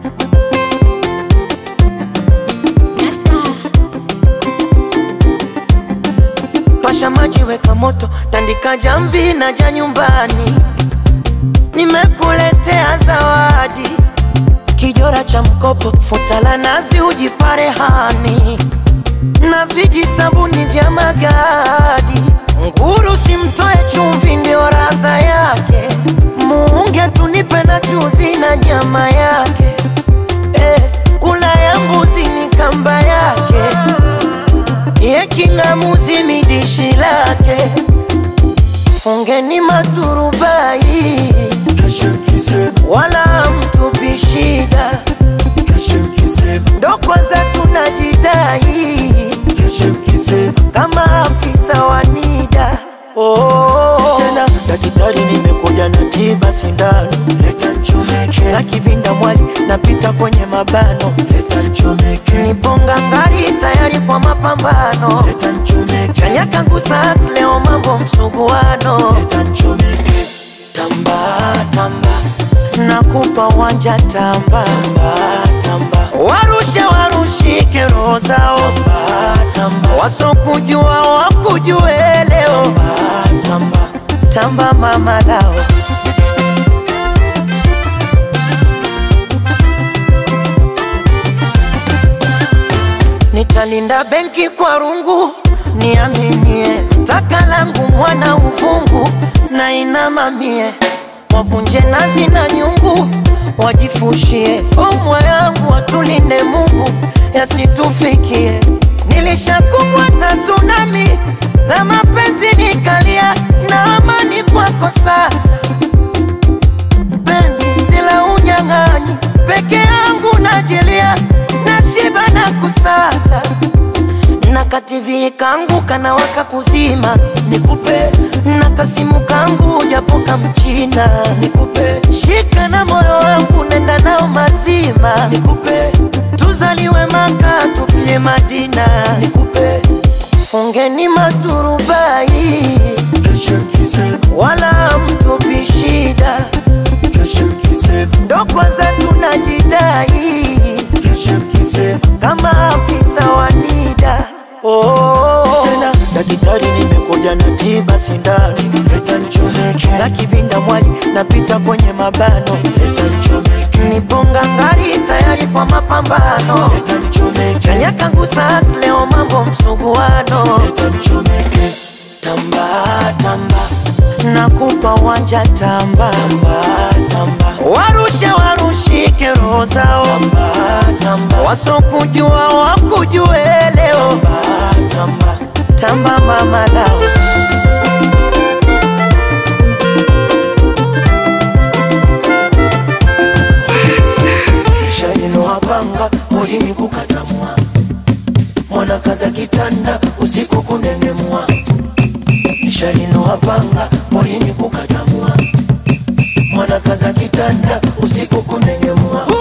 Pasha maji, weka moto, tandika jamvi na ja nyumbani. Nimekuletea zawadi, kijora cha mkopo, futa la nazi, ujipare hani na viji sabuni vya magadi. Nguru simtoe chumvi, ndio radha yake. Muunge tunipe na chuzi na nyama yake. Eh, kula ya mbuzi ni kamba yake ye king'amuzi ni dishi lake. Fungeni maturubai, wala mtupi shida, ndo kwanza tunajidai kama afisa wa NIDA. Oh, tena daktari, nimekuja na tiba sindano, leta nchomeke na kivinda mwali, napita kwenye mabano, leta nchomeke, niponga ngari tayari kwa mapambano, leta nchomeke, chanya kangu sas leo mambo msuguano, leta nchomeke, tamba tamba, nakupa wanja tamba tamba tamba, warushe warushike roho zao tamba tamba, wasokujua wakujue leo tamba tamba, tamba mama lao Nitalinda benki kwa rungu, niaminie taka langu mwana uvungu na inamamie, wavunje nazi na nyungu, wajifushie omwa yangu, watulinde Mungu yasitufikie. Nilishakumbwa na tsunami la mapenzi, nikalia na amani kwako sasa penzi sila unyang'anyi, peke yangu najilia, nashiba na kusaza na kativi kangu kana waka kuzima, nikupe na kasimu kangu japo kamchina, nikupe shika na moyo wangu nenda nao mazima, nikupe tuzaliwe Maka tufie Madina, nikupe fungeni maturubai wala mtupi shida ndo kwanza tunajidai kama afisa wa NIDA. Oh, tena daktari, nimekuja na tiba sindano, leta nchomeke na kivinda mwali, napita kwenye mabano, leta nchomeke, niponga ngari tayari kwa mapambano, leta nchomeke, chanya kangu sas leo mambo msuguano, leta nchomeke, tamba tamba nakupa wanja tamba tamba tamba, warushe warushike roho zao tamba tamba, wasokujua wakujue leo tamba tamba, tamba mama lao Shalinoapanga molini kukatamwa mwana kaza kitanda usiku kunenemwa Shalinoapanga molini kukatamwa mwana kaza kitanda usiku kunengemwa